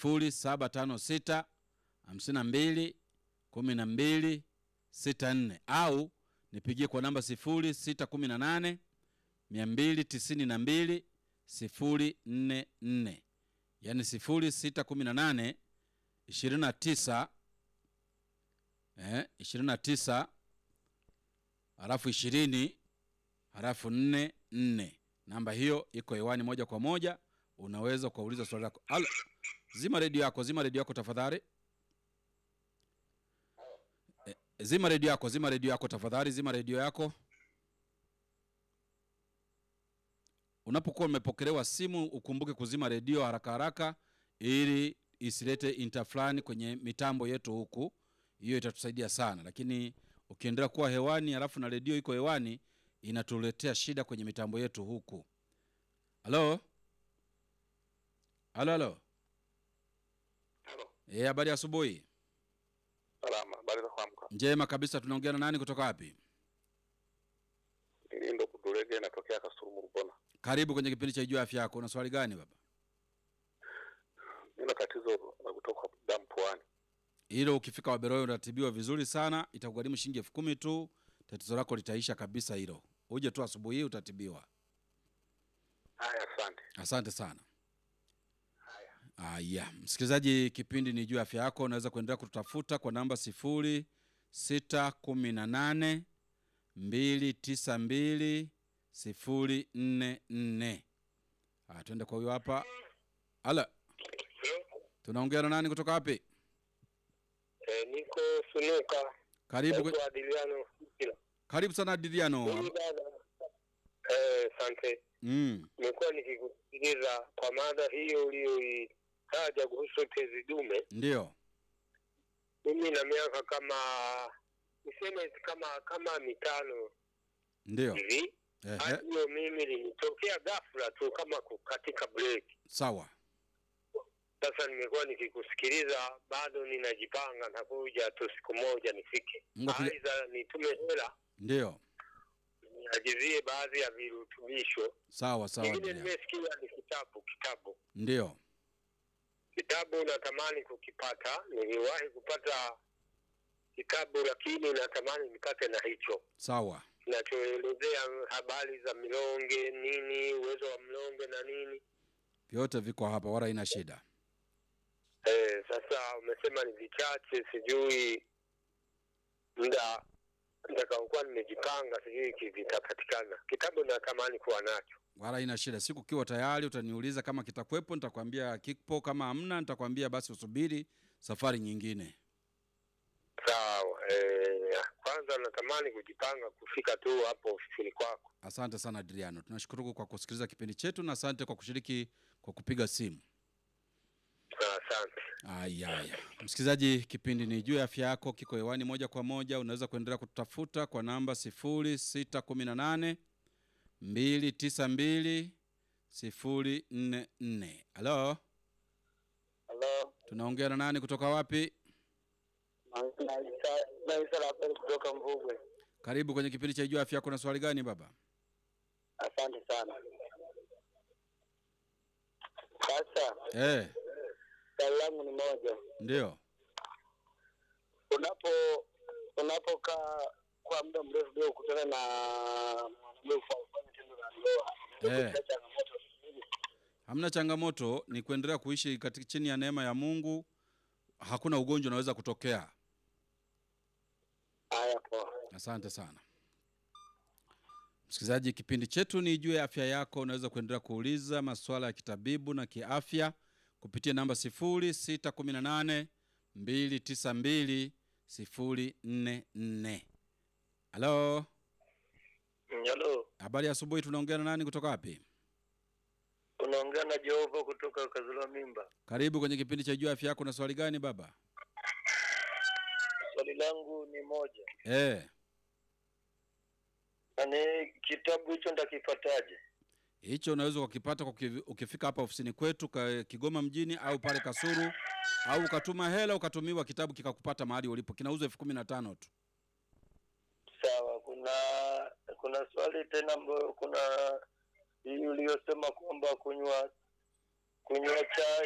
0756 52 12 64 au nipigie kwa namba 0618 292 044 yaani 0618 29 eh, 29 halafu 20 halafu 4 4. Namba hiyo iko hewani moja kwa moja, unaweza ukauliza swali lako. Alo, zima redio yako, zima redio yako tafadhali. Eh, zima redio yako, zima redio yako tafadhali, zima redio yako. Unapokuwa umepokelewa simu, ukumbuke kuzima redio haraka haraka, ili isilete interflani kwenye mitambo yetu huku. Hiyo itatusaidia sana, lakini ukiendelea kuwa hewani halafu na redio iko hewani, inatuletea shida kwenye mitambo yetu huku. Halo, halo, halo. Halo, Eh, habari ya asubuhi. salama. Habari za kuamka? Njema kabisa. Tunaongea na nani kutoka wapi? Hii ndo Kudulege, inatokea Kasumu Rubona. Karibu kwenye kipindi cha Ijua Afya Yako. Una swali gani baba? Nina tatizo la kutoka damu puani. Hilo ukifika Waberoyo unatibiwa vizuri sana, itakugharimu shilingi elfu kumi tu. Tatizo lako litaisha kabisa hilo. Uje tu asubuhi hii utatibiwa. Haya, asante. Asante sana. Aya, msikilizaji, kipindi ni juu ya afya yako. Unaweza kuendelea kututafuta kwa namba sifuri sita kumi na nane mbili tisa mbili sifuri nne nne. Aya, tuende kwa huyo hapa. Ala, tunaongea na nani kutoka wapi? Eh, niko Sunuka. Karibu, kwe- Naitwa Adiliano Kila. karibu sana Diliano. Mimi dada. Eh, asante. Mm, Nimekuwa nikikusikiliza kwa mada hiyo uliyoitaja kuhusu tezi dume. ndio Mimi na miaka kama niseme kama kama mitano ndio. hivi. Ehe, Hali hiyo mimi linitokea ghafla tu kama kukatika break. sawa. Sasa nimekuwa nikikusikiliza, bado ninajipanga na kuja tu siku moja nifike, Mungu akuja- aidha nitume hela Ndio, niagizie baadhi ya virutubisho. sawa sawa. Kingine Diliano. nimesikia ni kitabu, kitabu, Ndio, kitabu natamani kukipata. Niliwahi kupata kitabu, lakini natamani nipate na hicho sawa. kinachoelezea habari za milonge, nini uwezo wa mlonge na nini. Vyote viko hapa, wala ina shida. Eh, sasa umesema ni vichache, sijui muda nitakaokuwa nimejipanga, sijui ki- vitapatikana. Kitabu natamani kuwa nacho. wala ina shida. Siku ukiwa tayari utaniuliza kama kitakuwepo, nitakwambia kipo. Kama hamna, nitakwambia basi usubiri safari nyingine. Sawa. Eh, kwanza natamani kujipanga kufika tu hapo ofisini kwako. Asante sana Adriano, tunashukuru kwa kusikiliza kipindi chetu na asante kwa kushiriki kwa kupiga simu. Asante. Aya, aya. Msikilizaji, kipindi ni juu ya afya yako, kiko hewani moja kwa moja. Unaweza kuendelea kututafuta kwa namba 0618 292 044. Halo, Halo, tunaongea na nani kutoka wapi? naisa Rapeli kutoka Mvugwe. Karibu kwenye kipindi cha juu ya afya yako. Na swali gani baba? Asante sana. Sasa Eh, swali langu ni moja, ndio. unapo unapokaa kwa muda mrefu bila kukutana na mwanamume kufanya tendo la ndoa, Eh. kuna changamoto nyingi. Hamna changamoto, ni kuendelea kuishi katika chini ya neema ya Mungu. Hakuna ugonjwa unaweza kutokea. Haya, poa. Asante sana msikilizaji, kipindi chetu ni juu ya afya yako. Unaweza kuendelea kuuliza masuala ya kitabibu na kiafya kupitia namba 0618 292 044. Halo, Halo, habari ya asubuhi. Tunaongea na nani kutoka wapi? unaongea na Jehova kutoka Kazula Mimba. Karibu kwenye kipindi cha juu ya afya yako. Na swali gani baba? Swali langu ni moja, Eh, yaani kitabu hicho ndakipataje? hicho unaweza ukakipata kwa ukivi- ukifika hapa ofisini kwetu ka Kigoma mjini au pale Kasuru, au ukatuma hela ukatumiwa kitabu kikakupata mahali ulipo. Kinauzwa elfu kumi na tano tu. Sawa. Kuna kuna swali tena ambayo kuna hii uliyosema kwamba kunywa kunywa chai